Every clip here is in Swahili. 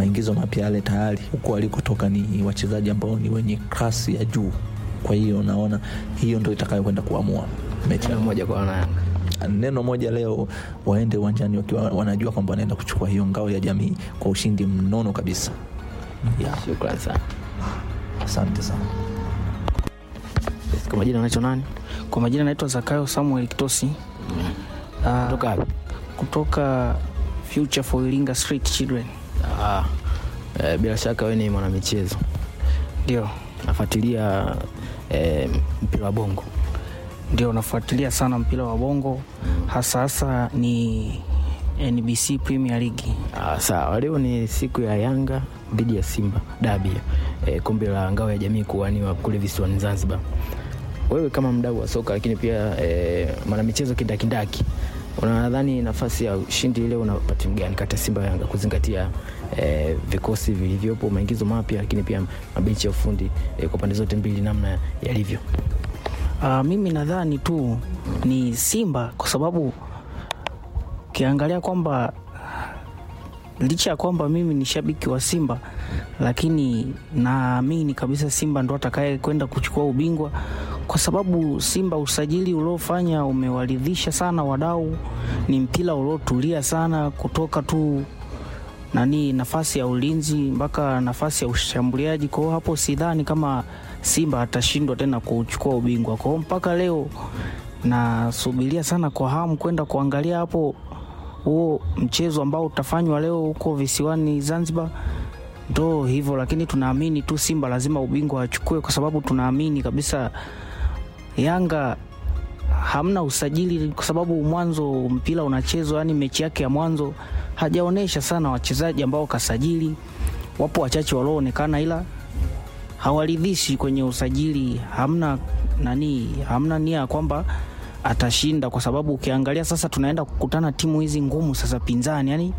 maingizo mapya yale tayari huko walikotoka ni wachezaji ambao ni wenye kasi ya juu. Kwa hiyo naona hiyo ndo itakayokwenda kuamua mechi Neno moja kwa wanayanga. neno moja leo waende uwanjani wakiwa wanajua kwamba wanaenda kuchukua hiyo ngao ya jamii kwa ushindi mnono kabisa. Yeah, Shukrani sana. asante sana. Kwa majina anaitwa nani? Kwa majina naitwa Zakayo Samuel Kitosi. Ah, Kutoka wapi? kutoka Future for Iringa Street Children. Ah, eh, bila shaka wewe ni mwanamichezo. Ndio, Nafuatilia eh, mpira wa bongo. ndio nafuatilia sana mpira wa bongo hasa hasa ni NBC Premier League. Ah, sawa. Leo ni siku ya Yanga dhidi ya Simba dabi, eh, kombe la ngao ya jamii kuwaniwa kule visiwani Zanzibar. Wewe kama mdau wa soka lakini pia eh, mwanamichezo kindakindaki, unadhani nafasi ya ushindi leo unapata timu gani kati ya Simba na Yanga kuzingatia eh, vikosi vilivyopo, maingizo mapya, lakini pia mabenchi ya ufundi eh, kwa pande zote mbili namna yalivyo? Ah, mimi nadhani tu ni Simba kwa sababu ukiangalia kwamba licha ya kwamba mimi ni shabiki wa Simba, lakini naamini kabisa Simba ndo atakaye kwenda kuchukua ubingwa, kwa sababu Simba usajili uliofanya umewaridhisha sana wadau. Ni mpira uliotulia sana kutoka tu nani nafasi ya ulinzi mpaka nafasi ya ushambuliaji. Kwa hiyo hapo sidhani kama Simba atashindwa tena kuchukua ubingwa. Kwa hiyo mpaka leo nasubiria sana kwa hamu kwenda kuangalia hapo huo mchezo ambao utafanywa leo huko visiwani Zanzibar. Ndo hivyo, lakini tunaamini tu Simba lazima ubingwa achukue, kwa sababu tunaamini kabisa Yanga hamna usajili, kwa sababu mwanzo mpira unachezwa, yani mechi yake ya mwanzo hajaonyesha sana wachezaji ambao kasajili. Wapo wachache walioonekana, ila hawaridhishi kwenye usajili. Hamna nani, hamna nia ya kwamba atashinda, kwa sababu ukiangalia sasa tunaenda kukutana timu hizi ngumu sasa pinzani, yani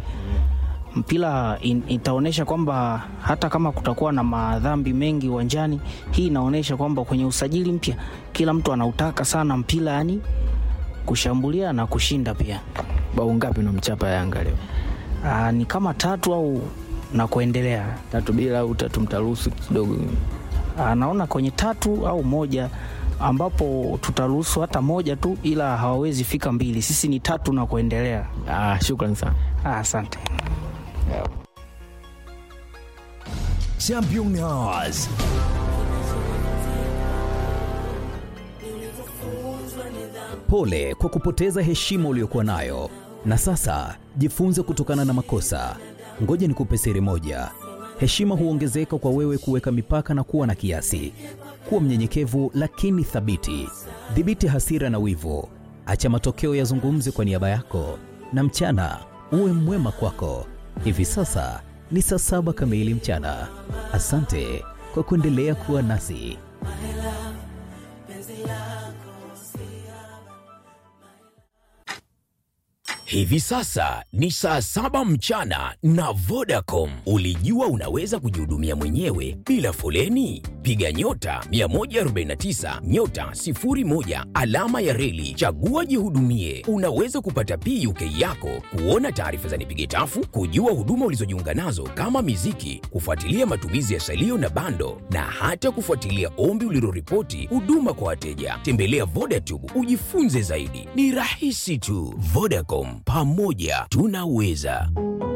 mpira in, itaonyesha kwamba hata kama kutakuwa na madhambi mengi uwanjani, hii inaonyesha kwamba kwenye usajili mpya kila mtu anautaka sana mpira, yani kushambulia na kushinda pia. Bao ngapi unamchapa Yanga leo? Aa, ni kama tatu au na kuendelea. Tatu bila au tatu mtaruhusu kidogo? Aa, naona kwenye tatu au moja ambapo tutaruhusu hata moja tu, ila hawawezi fika mbili. Sisi ni tatu na kuendelea. Ah, shukrani sana. Ah, Asante. Championnats. Pole kwa kupoteza heshima uliyokuwa nayo, na sasa jifunze kutokana na makosa. Ngoja nikupe siri moja: heshima huongezeka kwa wewe kuweka mipaka na kuwa na kiasi. Kuwa mnyenyekevu lakini thabiti. Dhibiti hasira na wivu, acha matokeo yazungumze kwa niaba yako, na mchana uwe mwema kwako. Hivi sasa ni saa saba kamili mchana. Asante kwa kuendelea kuwa nasi. Hivi sasa ni saa saba mchana na Vodacom. Ulijua unaweza kujihudumia mwenyewe bila foleni? Piga nyota 149 nyota 01 alama ya reli, chagua jihudumie. Unaweza kupata PUK yako, kuona taarifa za nipige tafu, kujua huduma ulizojiunga nazo kama miziki, kufuatilia matumizi ya salio na bando, na hata kufuatilia ombi uliloripoti huduma kwa wateja. Tembelea Vodacom ujifunze zaidi, ni rahisi tu. Vodacom, pamoja tunaweza.